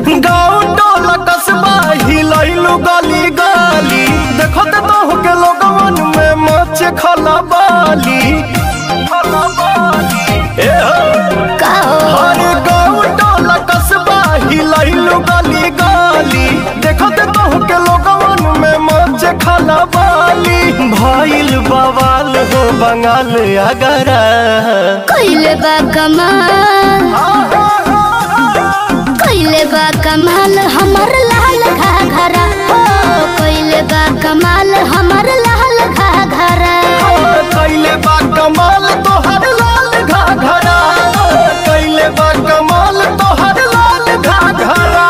गाँव टोला कस्बा हिलैलु गली गली देखत तो के लोगवन में मच खलबाली ए हो का हो हर गाँव टोला कस्बा हिलैलु गली गली देखत तो के लोगवन में मच खलबाली भइल बवाल हो बंगाल अगरा कइले बा कमाल कइले बा कमाल हमर लाल घाघरा हो कइले बा कमाल हमर लाल घाघरा कैले बा कमाल तोहर लाल घाघरा कैले बा कमाल तोहर लाल घाघरा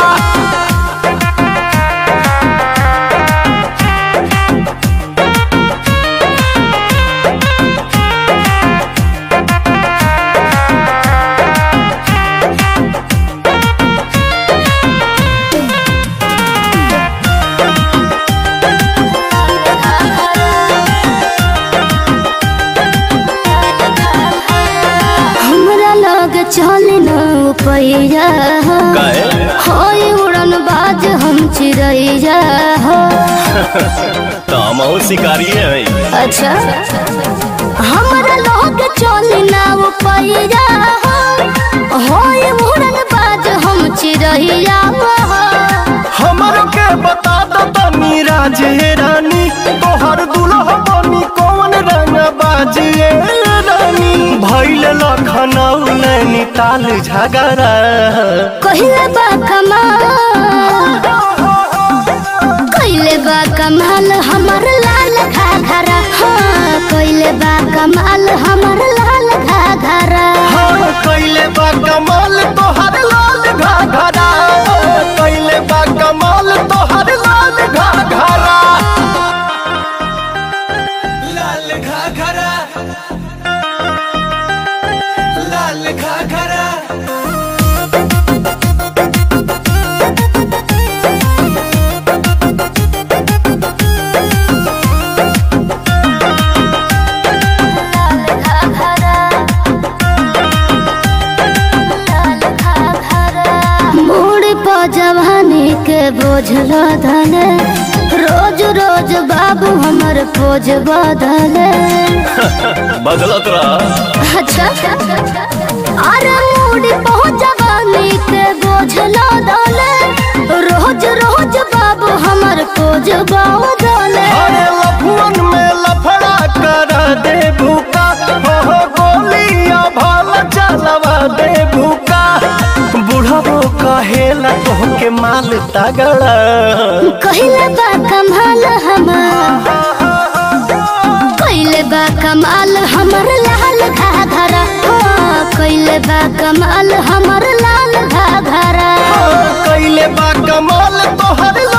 हमरा लग चले न पैया होय उड़न बाज हम चिड़ैया हो तामहु शिकारी है अच्छा हमरा लग चले न पैया हो होय उड़न बाज हम चिड़ैया हो हमरो के बता दो तनी राजे रानी तोहर दुल्हा बनी कौन रंग बाजिए रानी भैल लखनऊ नैनीताल झगड़ा कहिले बा कमाल कहिले बा कमाल हमर लाल घाघरा हाँ कहिले बा कमाल हमर लाल घाघरा हाँ कैले बा कमाल तोहर लाल घाघरा कैले बा कमाल तोहर लाल घाघरा लाल घाघरा लाल घाघरा लाल घाघरा लाल घाघरा मोड़ प जवानी के बोझ लदले रोज रोज बाबू हमर पोज बदले बदलत रहा अच्छा अरे मूडी पहुंच जवानी के बोझ लदले रोज रोज बाबू हमर पोज बदले अरे लफुअन में लफड़ा कर दे भूका हो हो गोलियां भल चलवा दे भूका बुढ़बो कहेला तोहके माल तगड़ा कहिले बा कमाल हमर कहिले बा कमाल हमर लाल घाघरा हो कहिले बा कमाल हमर लाल घाघरा कैले बा कमाल तोहर